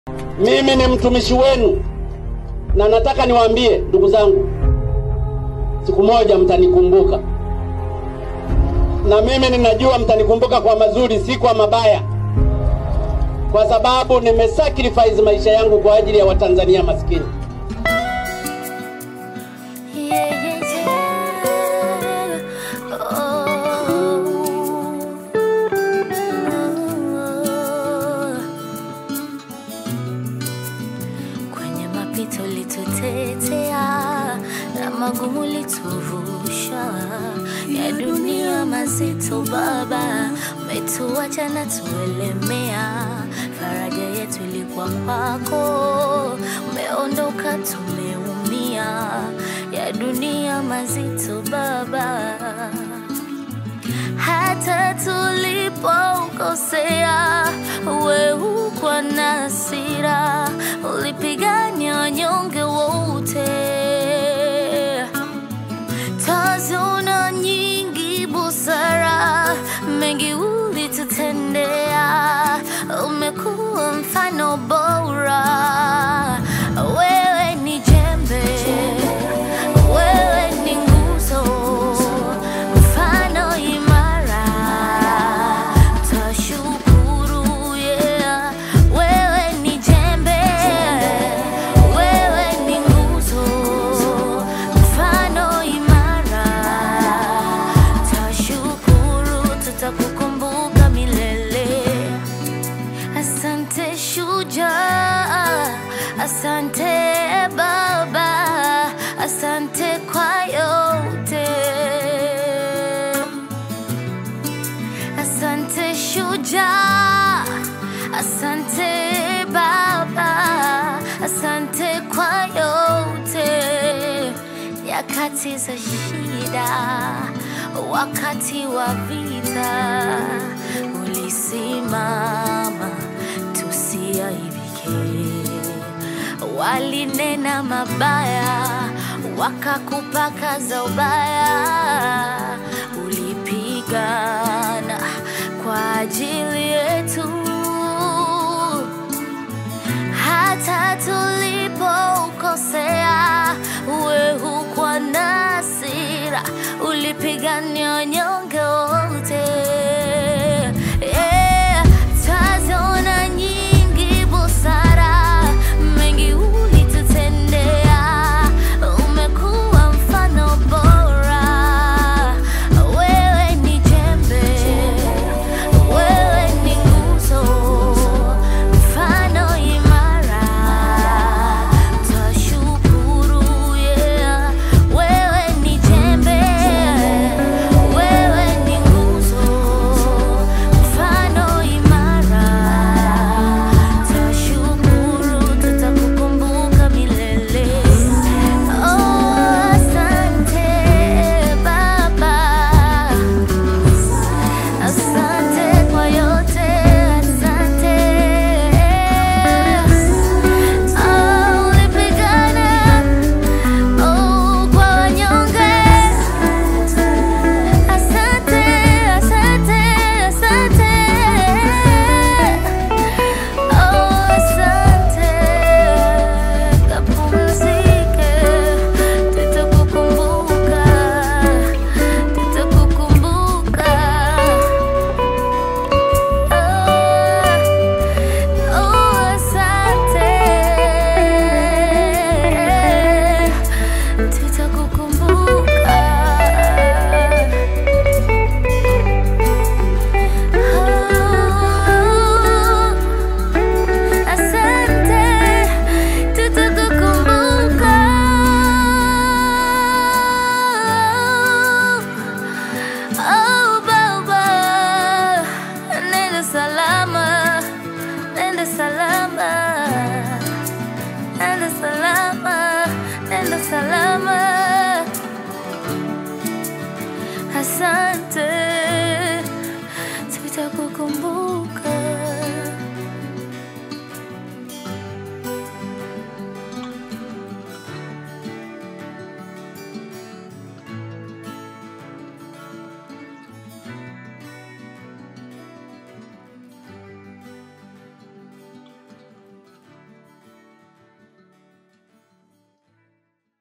Mimi ni mtumishi wenu na nataka niwaambie ndugu zangu, siku moja mtanikumbuka, na mimi ninajua mtanikumbuka kwa mazuri, si kwa mabaya, kwa sababu nimesacrifice maisha yangu kwa ajili ya Watanzania maskini. Yeah, yeah, yeah. Oh. Kwenye mapito litutetea na magumu lituvusha, ya dunia mazito Baba, umetuacha na tuelemea. Faraja yetu ilikuwa kwako, umeondoka tumeumia, ya dunia mazito Baba hata tulipokosea, we hukwa na hasira, ulipigania wanyonge wote. Tazona nyingi busara, mengi ulitutendea, umekuwa mfano bora. Wewe ni jembe, wewe ni nguzo, mfano imara. Tashukuru, yeah. Wewe ni jembe, wewe ni nguzo, mfano imara. Tashukuru, tutakukumbuka milele. Asante shujaa, asante Baba, asante kwa yote. Asante shujaa, asante Baba, asante kwa yote. Nyakati za shida, wakati wa vita, ulisimama tusiaibike. Walinena mabaya, wakakupaka za ubaya, ulipigana kwa ajili yetu hata tulipokosea, we hukwa na hasira, ulipigania wanyonge wote. Yeah, tazona nyingi busara, mengi ulitutendea, umekuwa mfano bora. Wewe ni jembe, wewe ni nguzo, mfano imara. Tashukuru, yeah. Wewe ni jembe, wewe ni nguzo, mfano imara. Tashukuru, tutakukumbuka milele. Oh, asante Baba. Asante kwa yote, asante. Oh, ulipigana, oh, kwa wanyonge. Asante, asante, asante. Oh, asante. Kapumzike, tutakukumbuka, tutakukumbuka. Oh, asante. Tutakukumbuka. Oh, asante. Tutakukumbuka. Oh, Baba, nenda salama, nenda salama, nenda salama, nenda salama. Asante.